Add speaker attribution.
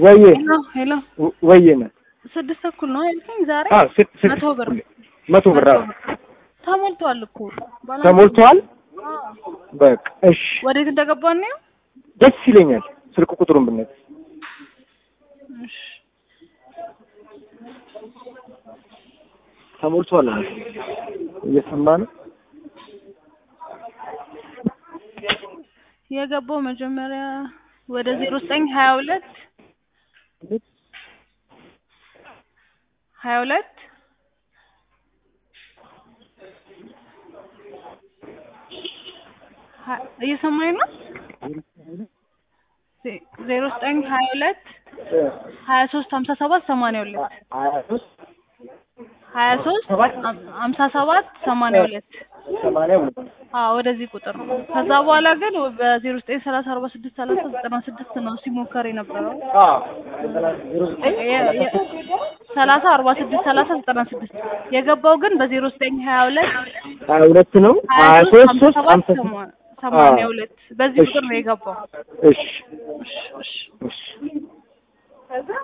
Speaker 1: ወዬ
Speaker 2: ሄሎ ሄሎ
Speaker 1: ወ- ወዬ ነው።
Speaker 2: ስድስት ተኩል ነው ያልከኝ ዛሬ
Speaker 1: አዎ ስት- ስት-
Speaker 2: መቶ ብር
Speaker 1: መቶ ብር አዎ።
Speaker 2: ተሞልቷል እኮ ባላንስ-
Speaker 1: ተሞልቷል።
Speaker 2: አዎ።
Speaker 1: በቃ እሺ፣
Speaker 2: ወዴት እንደገባን ነው
Speaker 1: ደስ ይለኛል። ስልክ ቁጥሩን ብነት
Speaker 2: እሺ
Speaker 1: ተሞልቷል። እየሰማ ነው።
Speaker 2: የገባው መጀመሪያ ወደ ዜሮ ዘጠኝ ሀያ ሁለት ሀያ ሁለት ሀ- እየሰማኝ ነው ዜ- ዜሮ ዘጠኝ ሀያ ሁለት ሀያ ሶስት ሀምሳ ሰባት ሰማንያ ሁለት
Speaker 1: ሀያ ሦስት
Speaker 2: ሀያ ሶስት ሀም- ሀምሳ ሰባት ሰማንያ ሁለት
Speaker 1: ሰማንያ ሁለት
Speaker 2: አዎ ወደዚህ ቁጥር ነው። ከዛ በኋላ ግን በዜሮ ዘጠኝ ሰላሳ አርባ ስድስት ሰላሳ ዘጠና ስድስት ነው ሲሞከር የነበረው
Speaker 1: አዎ ዜሮ ዘጠኝ
Speaker 2: የ- የ- ሰላሳ አርባ ስድስት ሰላሳ ዘጠና ስድስት የገባው ግን በዜሮ ዘጠኝ ሀያ ሁለት
Speaker 1: ሀያ ሁለት ነው።
Speaker 2: ሀያ
Speaker 1: ሀያ
Speaker 2: ሶስት
Speaker 1: ሦስት
Speaker 2: ሀምሳ
Speaker 1: ሦስት
Speaker 2: ሰባት
Speaker 1: ሀምሳ
Speaker 2: ሰማ- ሰማንያ ሁለት በዚህ
Speaker 1: እሺ።
Speaker 2: ቁጥር ነው የገባው።
Speaker 1: እሺ
Speaker 2: እሺ እሺ
Speaker 1: እሺ